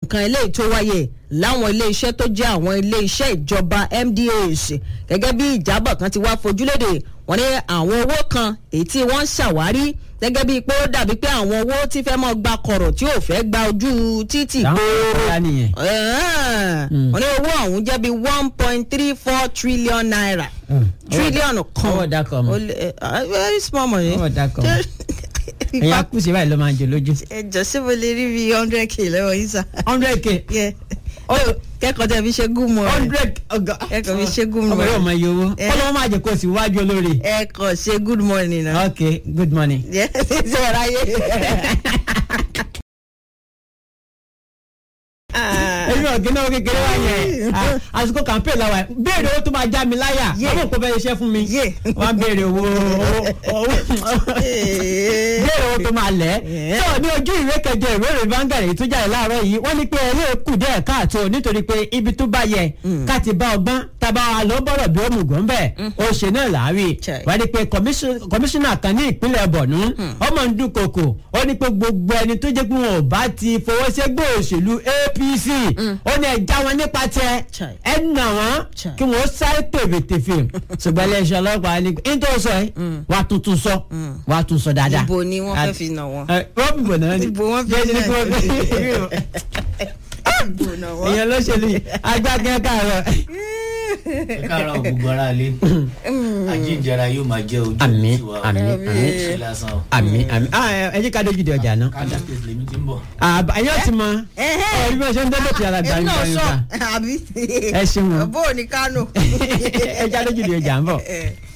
kan eléyìí tó wáyé láwọn iléeṣẹ́ tó jẹ́ àwọn iléeṣẹ́ ìjọba MDAs gẹ́gẹ́ bí ìjábọ̀ kan ti wá fojúlédè wọ́n ní àwọn owó kan èyí tí wọ́n ń ṣàwárí gẹ́gẹ́ bíi pé ó dàbí pé àwọn owó tí fẹ́ mọ́ gba kọ̀rọ̀ tí ò fẹ́ gba ojú títì Àwọn gbòòrò ọ̀la nìyẹn. wọ́n ní owó ọ̀hún jẹ́ bíi one point three four trillion naira trillion kan owó ọ̀dà kan mọ̀. Ó lé- eh, ah, very small money. Owó ọ̀dà kan mọ̀. ẹ̀yin akúṣe báyìí ló máa ń jẹ lójú. ẹ jọ sí mo lè rí bíi hundred k lọ́wọ́ yín sá. hundred k Yeah. kẹ́kọ̀ọ́ tẹ̀ fi ṣe good morning. hundred ọgá. ẹ kàn fi ṣe good ọmọ morning. yóò mọ iye owó. Eh. kọ́lọ́wọ́ máa jẹ kó o sì wájú olóore. ẹ kàn ṣe good morning náà. ok good morning. Yeah, ṣe ẹ ráyè. èmi ọ̀gẹ́ náà kékeré wá yẹn Ah, àsìkò campaign la wà béèrè owó tó máa já mi láyà Yeah. ọmọ òkú bẹ́ẹ̀ iṣẹ́ fún mi Yeah. wọ́n á béèrè owó owó béèrè owó tó máa lẹ̀ Yeah. tó ní ojú ìwé kẹjọ ìwé ìròyìn Vanguard èyí tó jáde láàárọ̀ yìí wọ́n ní pé ẹlẹ́ kù díẹ̀ káàtó nítorí pé ibi tó bá yẹ ká ti bá ọgbọ́n tábà wà ló bọ̀rọ̀ bí ó mú gùn bẹ́ẹ̀ ó ṣe náà láàárín Chai. wọ́n ní pé commission- kọmíṣánná kan ní ìpínlẹ̀ Borno ọmọ ń dúnkokò ó ní pé gbogbo ẹni tó jẹ́ pé wọn ò bá ti fọwọ́ sẹ́gbẹ́ òṣèlú APC ó ní ẹja wọn nípa tẹ Chai. ẹ nà wọn Chai. kí wọn sáré tèfètèfè ṣùgbọ́n iléeṣẹ́ ọlọ́pàá ní nítorí sọ ẹ wàá tuntun sọ wàá tún sọ dáadáa. ibo ni wọ́n fẹ́ fi nà wọ́n. ẹ wọ́n fi bò náà ni Ibo wọ́n fi Jẹ́ ní nà kí wọ́n fi- ibo nà wọ́n. èèyàn lóṣèlú yìí agbákẹ́ káàárọ̀. ẹ káàárọ̀ gbogbo ara lé ajíǹjara yóò máa jẹ́ ojú àmín tiwa o. àmín Àmín. àmín ṣe lásán o. àmín àmín ah ẹ ẹ jẹ́ ká dójú de ọjà náà. kánò state lèmi ti ń bọ̀. àbá ẹ̀yọ́ ti mọ Ẹ̀hẹ́. ẹ bí wọ́n ṣe ń dẹ́gbẹ̀ tí ara gbà èmi ń náà gbà ń sọ gbà àbí. ẹ ṣeun o. bó o ní kánò. ẹ já lójú de ọjà ń bọ̀. Eh.